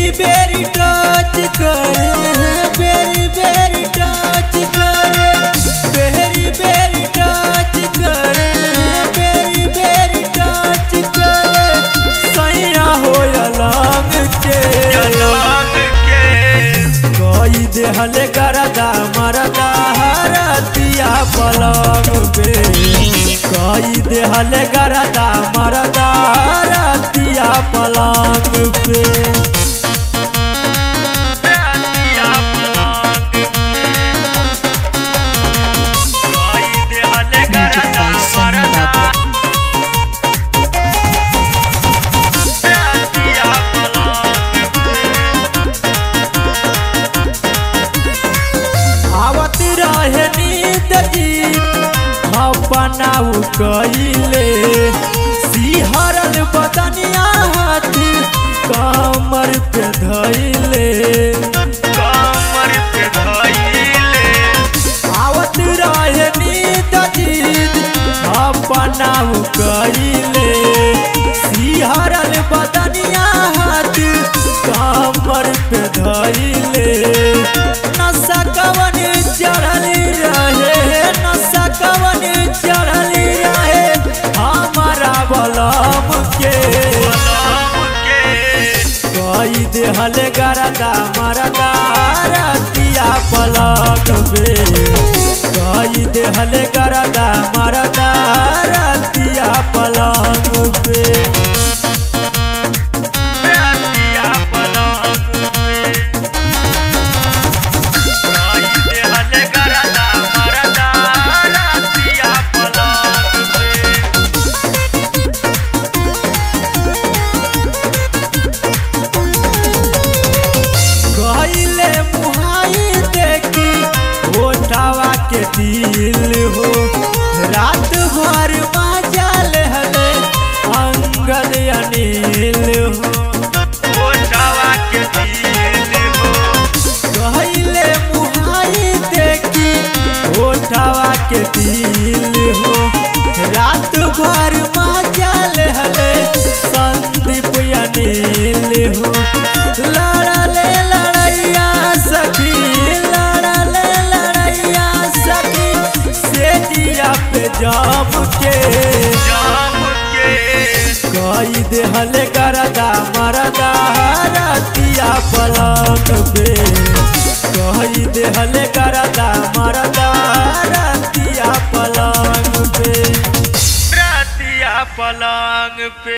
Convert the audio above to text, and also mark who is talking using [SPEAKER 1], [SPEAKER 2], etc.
[SPEAKER 1] बेरी बेरी टच करे बेरी बेरी टच करे बेरी बेरी टच करे बेरी बेरी टच करे सैया हो अलग के कोई देहल करदा मरदा हरतिया पलंग पे कोई देहल करदा मरदा हरतिया पलंग पे
[SPEAKER 2] Magic by Sunny Babu.
[SPEAKER 1] आवत रहे नींद जीत अपनाऊ कइले सिहरल बदनिया हाथी कमर पे धइले आवत रहे नींद जीत अपनाऊ कइले सिहरल बदनिया हाथी कमर पे धइले नशा कवन चढ़ल रहे नशा कवन चढ़ल रहे हमारा बलम के कई देहल गरदा मरदा रतिया पलक पे कई देहल गरदा मरदा रतिया पलक पे गईले मुहाई देखी ओठावा के दिल हो रात भर मजा हले अंगद अनिल हो गईले मुहाई देखी ओठावा के दिल हो रात भर मजा हले संदीप अनिल हो लड़ले लड़ैया सखी लड़ले लड़ैया सखी से दिया पे जम के कई देहल करदा मरदा रतिया पलक पे कई देहल करदा मरदा रतिया पलक पे
[SPEAKER 3] पलंग पे